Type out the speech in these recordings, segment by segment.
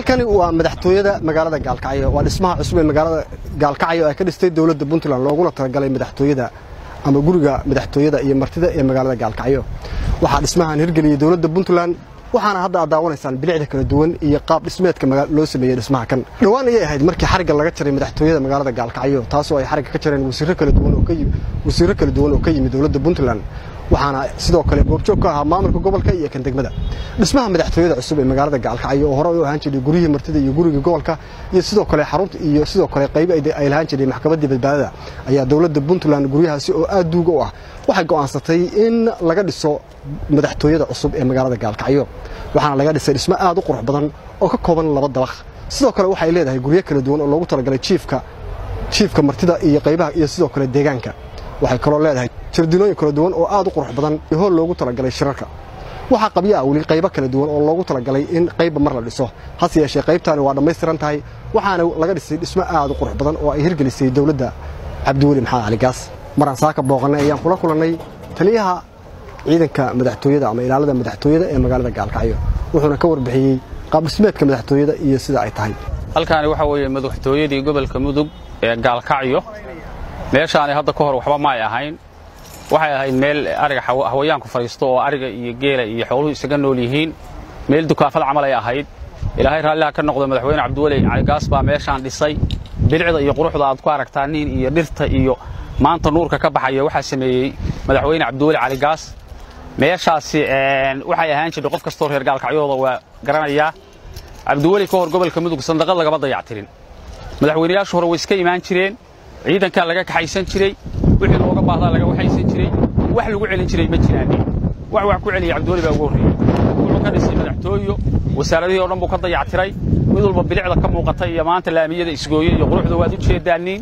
halkani waa madaxtooyada magaalada gaalkacyo waa dhismaha cusub ee magaalada gaalkacyo ay ka dhistay dowladda puntland looguna talagalay madaxtooyada ama guriga madaxtooyada iyo martida ee magaalada gaalkacyo waxaa dhismahan hirgeliyey dowladda puntland waxaana hadda aad daawanaysaan bilicda kala duwan iyo qaab dhismeedka loo sameeyey dhismaha kan dhowaan ayay ahayd markii xarigga laga jaray madaxtooyada magaalada gaalkacyo taasoo ay xarigga ka jareen wasiirro kala duwan oo ka wasiirro kala duwan oo ka yimid dowladda puntland waxaana sidoo kale goobjoog ka ahaa maamulka gobolka iyo kan degmada dhismaha madaxtooyada cusub ee magaalada gaalkacyo oo hore u ahaan jiray guryihii martida iyo guriga gobolka iyo sidoo kale xarunta iyo sidoo kale qaybo ay lahaan jiray maxkamaddii badbaadada ayaa dowladda puntland guryahaasi oo aad duuga u ah waxay go'aansatay in laga dhiso madaxtooyada cusub ee magaalada gaalkacyo waxaana laga dhisay dhismo aad u qurux badan oo ka kooban laba dabaq sidoo kale waxay leedahay guryo kala duwan oo loogu talagalay jiifka jiifka martida iyo qaybaha iyo sidoo kale deegaanka waxay kaloo leedahay jardinooyin kala duwan oo aad u qurux badan iyo hool loogu talagalay shirarka waxaa qabyo ah weli qaybo kala duwan oo loogu talagalay in qaybba mar la dhiso hase yeeshee qaybtaani waa dhammaystiran tahay waxaana laga dhisay dhismo aad u qurux badan oo ay hirgelisay dowladda cabdiweli maxamed cali gaas maraan saaka booqannay ayaan kula kulannay taliyaha ciidanka madaxtooyada ama ilaalada madaxtooyada ee magaalada gaalkacyo wuxuuna ka warbixiyey qaabdhismeedka madaxtooyada iyo sida ay tahay halkaani waxaa weeye madaxtooyadii gobolka mudug ee gaalkacyo meeshaani hadda ka hor waxba ma ay ahayn waxay ahayd meel ariga hawayaanku fadhiisto oo ariga iyo geela iyo xooluhu isaga nool yihiin meel dukaafad camal ay ahayd ilaahay raalliha ka noqdo madaxweyne cabdiweli caligaas baa meeshaan dhisay bilicda iyo quruxda aad ku aragtaa nin iyo dhirta iyo maanta nuurka ka baxaya waxaa sameeyey madaxweyne cabdiweli caligaas meeshaasi waxay ahaan jirtay qof kastoo reer gaalkacyooda waa garanayaa cabdiweli ka hor gobolka mudug sandaqad lagama dayactirin madaxweynayaashu hore way iska imaan jireen ciidankaa laga kaxaysan jiray wixii looga baahdaa laga waxaysan jiray wax lagu celin jiray ma jiraanin wax wax ku celiyay cabdiweli baa ugu horreeyey wuxuu ka dhisay madaxtooyo wasaaradihii o dhan buu ka dayactiray mid walba bilicda ka muuqata iyo maanta laamiyada isgooye iyo quruxda waad u jeedaaniin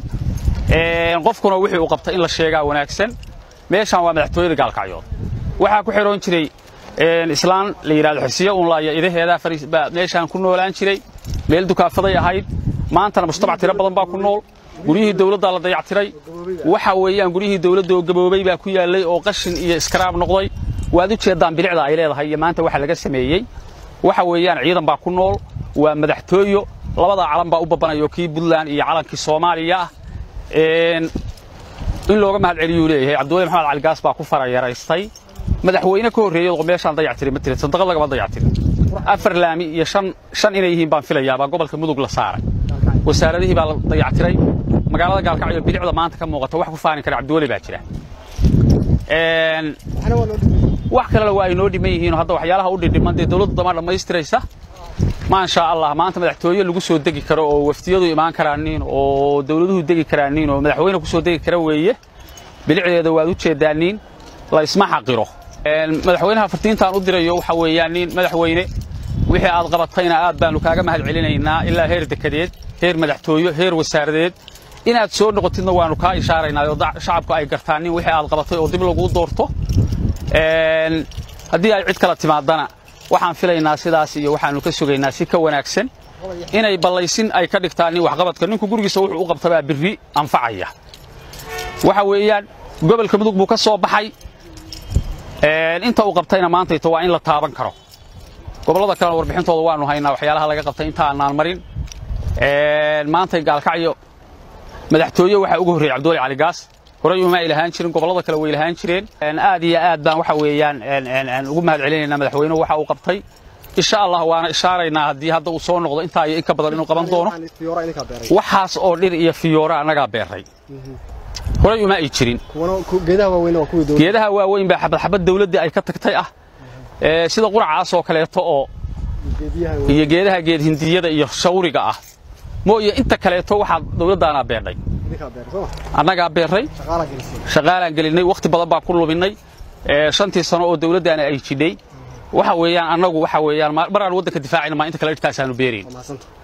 qofkuna wixii uu qabtay in la sheegaa wanaagsan meeshaan waa madaxtooyada gaalkacyood waxaa ku xiroon jiray islaan la yidhahdo xirsiyo unlaaya idaheedaa baa meeshaan ku noolaan jiray meel dukaafaday ahayd maantana mujtamac tiro badan baa ku nool guryihii dawladdaa la dayactiray waxa weeyaan guryihii dawladda oo gaboobay baa ku yaallay oo qashin iyo iskaraab noqday waad u jeeddaan bilicda ay leedahay iyo maanta waxa laga sameeyey waxa weeyaan ciidan baa ku nool waa madaxtooyo labadaa calan baa u babanayo kii puntland iyo calankii soomaaliya ah in looga mahad celiyuu leeyahay cabdiweli maxamed caligaas baa ku farayaraystay madaxweyne ka horreeyey oo meeshaan dayactiray ma tirin sadaqad lagama dayactirin afar laami iyo shan shan inay yihiin baan filayaa baa gobolka mudug la saaray wasaaradihii baa la dayactiray magaalada gaalkacyo bilicda maanta ka muuqata wax ku faani kara cabdiweli baa jira wax kalena waa ay noo dhiman yihiin hadda waxyaalaha u dhidhiman dee dawladdu dama dhammaystiraysa maasha allah maanta madaxtooye lagu soo degi karo oo waftiyadu imaan karaanin oo dawladuhu degi karaanin oo madaxweyne ku soo degi kara weeye bilicdeeda waad u jeedaaniin la isma xaqiro madaxweynaha fartiintaan u dirayo waxa weeyaan nin madaxweyne wixii aad qabatayna aad baanu kaaga mahad celinaynaa ilaa heer dekedeed heer madaxtooyo heer wasaaradeed inaad soo noqotidna waanu kaa ishaaraynaa oo shacabku ay gartaan nin wixii aad qabatay oo dib laguu doorto haddii ay cid kala timaadana waxaan filaynaa sidaas iyo waxaannu ka sugaynaa si ka wanaagsan inay ballaysin ay ka dhigtaan nin waxqabadka ninku gurigiisa wuxuu u qabtabaa birri anfacaya waxa weeyaan gobolka mudug buu ka soo baxay inta uu qabtayna maantayto waa in la taaban karo gobollada kalena warbixintooda waannu haynaa waxyaalaha laga qabtay inta aanaan marin maantay gaalkacyo madaxtooye waxaa ugu horreeyey cabdiweli caligaas horey uma ay lahaan jirin gobollada kale way lahaan jireen aad iyo aad baan waxa weeyaan ugu mahad celinaynaa madaxweynuhu waxa uu qabtay insha allah waana ishaaraynaa haddii hadda uu soo noqdo intaa iyo in ka badan inuu qaban doono waxaas oo dhir iyo fiyoora annagaa beerray horey uma ay jirin geedaha waaweyn baa xabad xabad dawladdii ay ka tagtay ah sida quracaas oo kaleeto oo iyo geedaha geed hindiyada iyo shawriga ah mooye inta kaleeto waxaa dawladdaanaa beerdhay annagaa beerray shaqaalaan gelinay wakhti badan baan ku luminnay shantii sano oo dawladdaana ay jidhay waxa weeyaan annagu waxa weeyaan maraan waddanka difaacayna maa inta kale dhirtaasaanu beerayn